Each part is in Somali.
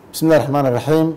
bismi illahi raxmaan iraxiim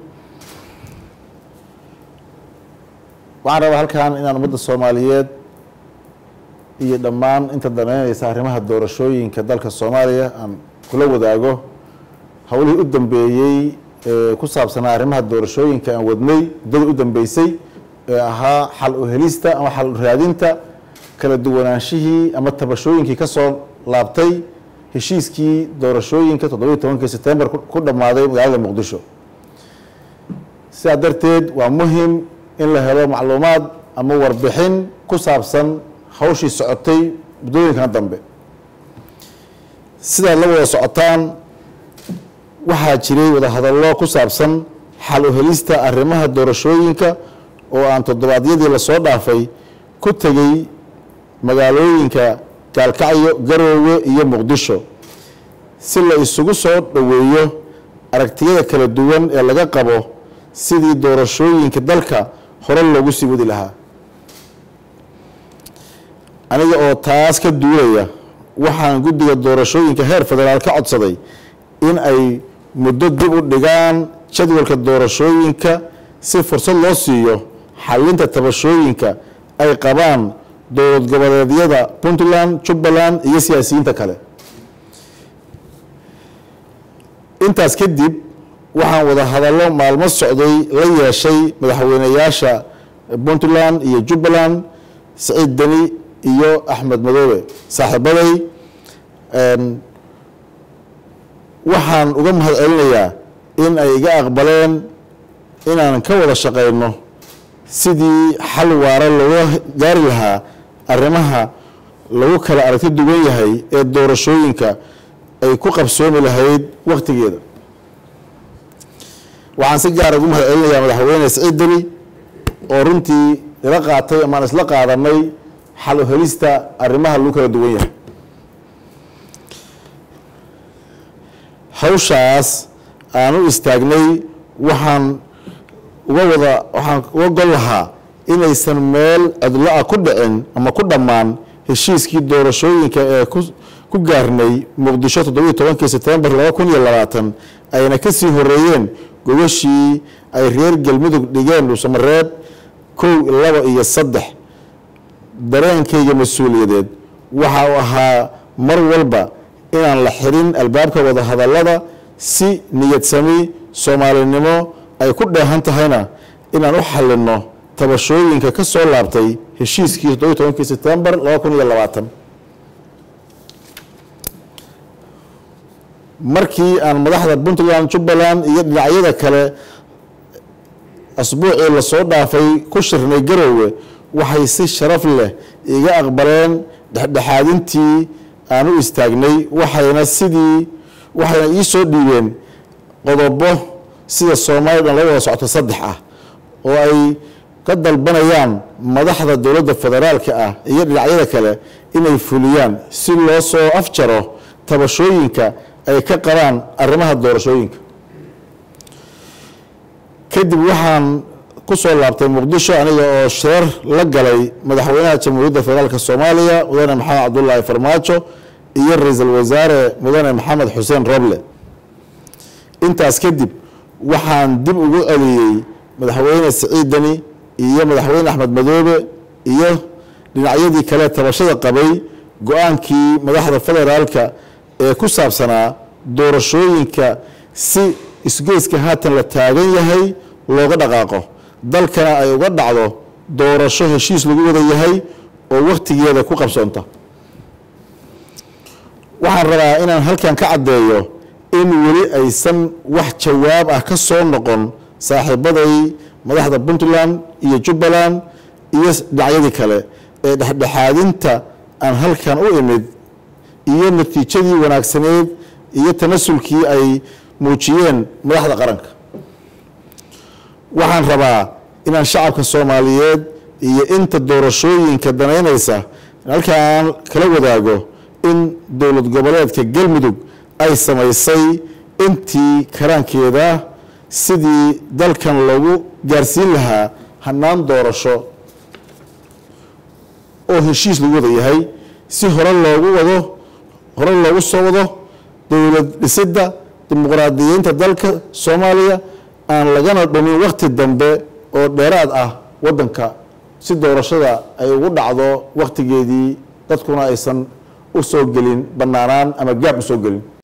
waxaan rabaa halkan inaan ummadda soomaaliyeed iyo dhammaan inta daneyneysa arrimaha doorashooyinka dalka soomaaliya aan kula wadaago howlihii u dambeeyey ee ku saabsanaa arrimaha doorashooyinka aan wadnay muddada u dambeysay ee ahaa xal u helista ama xal u raadinta kala duwanaanshihii ama tabashooyinkii ka soo laabtay heshiiskii doorashooyinka toddobiyi tobankii setembar ku dhammaaday magaalada muqdisho sidaa darteed waa muhim in la helo macluumaad ama warbixin ku saabsan hawshii socotay muddooyinkan dambe sidaad la wada socotaan waxaa jiray wadahadallo ku saabsan xal u helista arrimaha doorashooyinka oo aan toddobaadyadii lasoo dhaafay ku tegey magaalooyinka gaalkacyo garoowe iyo muqdisho si la isugu soo dhoweeyo aragtiyada kala duwan ee laga qabo sidii doorashooyinka dalka hore loogu sii wadi lahaa aniga oo taas ka duulaya waxaan guddiga doorashooyinka heer federaal ka codsaday in ay muddo dib u dhigaan jadwalka doorashooyinka si fursad loo siiyo xalinta tabashooyinka ay qabaan dowlad goboleedyada puntland jubbaland iyo siyaasiyiinta kale intaas kadib waxaan wada hadallo maalmo socday la yeeshay madaxweyneyaasha puntland iyo jubbaland saciid deni iyo axmed madoobe saaxiibaday waxaan uga mahad celinayaa in ay iga aqbaleen inaan ka wada shaqeyno sidii xal waara looga gaari lahaa arrimaha lagu kala aragti duwan yahay ee doorashooyinka ay ku qabsoomi lahayd wakhtigeeda waxaan si gaara ugu mahad celinayaa madaxweyne saciid deni oo runtii ila qaatay amaan isla qaadanay xal u helista arrimaha lagu kala duwan yahay hawshaas aan u istaagnay waxaan uga wada waxaan uga gol lahaa inaysan meel cidlo-a ku dhicin ama ku dhammaan heshiiskii doorashooyinka ee ku gaarnay muqdisho toddobiyi tobankii setembar laba kun iyo labaatan ayna ka sii horeeyeen gogashii ay reer galmudug dhigeen dhuusamareeb kow laba iyo saddex dareenkayga mas-uuliyadeed waxa uu ahaa mar walba inaan la xirin albaabka wada hadallada si niyadsami soomaalinimo ay ku dheehan tahayna inaan u xalino tabashooyinka ka soo laabtay heshiiskii toddobiyi tobankii setembar laba kun iyo labaatan markii aan madaxda puntland jubbaland iyo dhinacyada kale asbuucii lasoo dhaafay ku shirnay garoowe waxay si sharaf leh iga aqbaleen dhexdhexaadintii aan u istaagnay waxayna sidii waxayna ii soo dhiibeen qodobo sida soomaaliya dhan la wada socoto saddex ah oo ay ka dalbanayaan madaxda dowladda federaalka ah iyo dhinacyada kale inay fuliyaan si loo soo afjaro tabashooyinka ay ka qabaan arrimaha doorashooyinka kadib waxaan ku soo laabtay muqdisho aniga oo shirar la galay madaxweynaha jamhuuriyadda federaalk soomaaliya mudane maxamed cabdulaahi farmaajo iyo ra-iisul wasaare mudane maxamed xuseen roble intaas kadib waxaan dib ugu celiyey madaxweyne siciid deni iyo madaxweyne axmed madoobe iyo dhinacyadii kale tabashada qabay go-aankii madaxda federaalka ee ku saabsanaa doorashooyinka si isgoyska haatan la taagan yahay looga dhaqaaqo dalkana ay uga dhacdo doorasho heshiis lagu wada yahay oo wakhtigeeda ku qabsoonta waxaan rabaa inaan halkan ka caddeeyo in weli aysan wax jawaab ah ka soo noqon saaxiibaday madaxda puntland iyo jubbaland iyo dhinacyadii kale ee dhexdhexaadinta aan halkan u imid iyo natiijadii wanaagsaneed iyo tanasulkii ay muujiyeen madaxda qaranka waxaan rabaa inaan shacabka soomaaliyeed iyo inta doorashooyinka danaynaysa halkaan kala wadaago in dowlad goboleedka galmudug ay samaysay intii karaankeeda sidii dalkan loogu gaarsiin lahaa hannaan doorasho oo heshiis lagu wada yahay si hore loogu wado hore loogu soo wado dowlad dhisidda dimuqraadiyiinta dalka soomaaliya aan lagana dhumin wakti dambe oo dheeraad ah waddanka si doorashada ay ugu dhacdo waktigeedii dadkuna aysan u soo gelin bannaanaan ama gaab u soo gelin